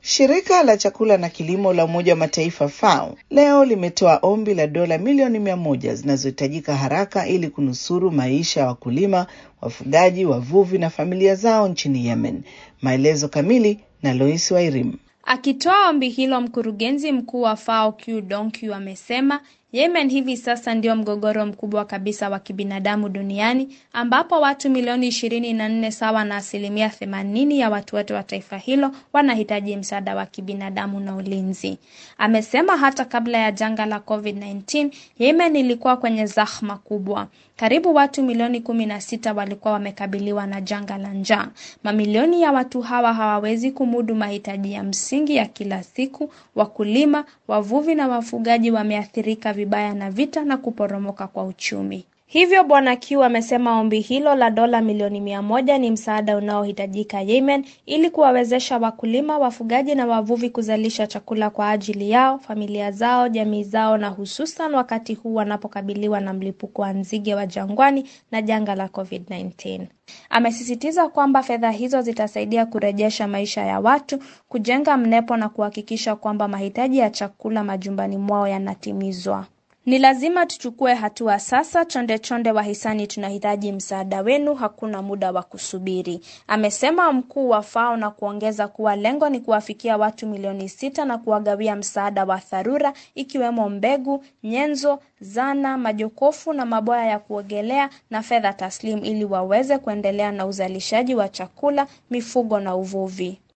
Shirika la chakula na kilimo la Umoja wa Mataifa FAO leo limetoa ombi la dola milioni mia moja zinazohitajika haraka ili kunusuru maisha ya wakulima, wafugaji, wavuvi na familia zao nchini Yemen. Maelezo kamili na Lois Wairim. Akitoa ombi hilo, mkurugenzi mkuu wa FAO Q Donkyu amesema Yemen hivi sasa ndio mgogoro mkubwa kabisa wa kibinadamu duniani ambapo watu milioni ishirini na nne sawa na asilimia themanini ya watu wote wa taifa hilo wanahitaji msaada wa kibinadamu na ulinzi. Amesema hata kabla ya janga la COVID-19, Yemen ilikuwa kwenye zahma kubwa. Karibu watu milioni kumi na sita walikuwa wamekabiliwa na janga la njaa. Mamilioni ya watu hawa hawawezi kumudu mahitaji ya msingi ya kila siku. Wakulima, wavuvi na wafugaji wameathirika vibaya na vita na kuporomoka kwa uchumi. Hivyo Bwana Q amesema ombi hilo la dola milioni mia moja ni msaada unaohitajika Yemen ili kuwawezesha wakulima, wafugaji na wavuvi kuzalisha chakula kwa ajili yao, familia zao, jamii zao na hususan wakati huu wanapokabiliwa na mlipuko wa nzige wa jangwani na janga la COVID-19. Amesisitiza kwamba fedha hizo zitasaidia kurejesha maisha ya watu, kujenga mnepo na kuhakikisha kwamba mahitaji ya chakula majumbani mwao yanatimizwa. Ni lazima tuchukue hatua sasa. Chonde chonde wahisani, tunahitaji msaada wenu, hakuna muda wa kusubiri, amesema mkuu wa FAO na kuongeza kuwa lengo ni kuwafikia watu milioni sita na kuwagawia msaada wa dharura ikiwemo mbegu, nyenzo, zana, majokofu na maboya ya kuogelea na fedha taslimu ili waweze kuendelea na uzalishaji wa chakula, mifugo na uvuvi.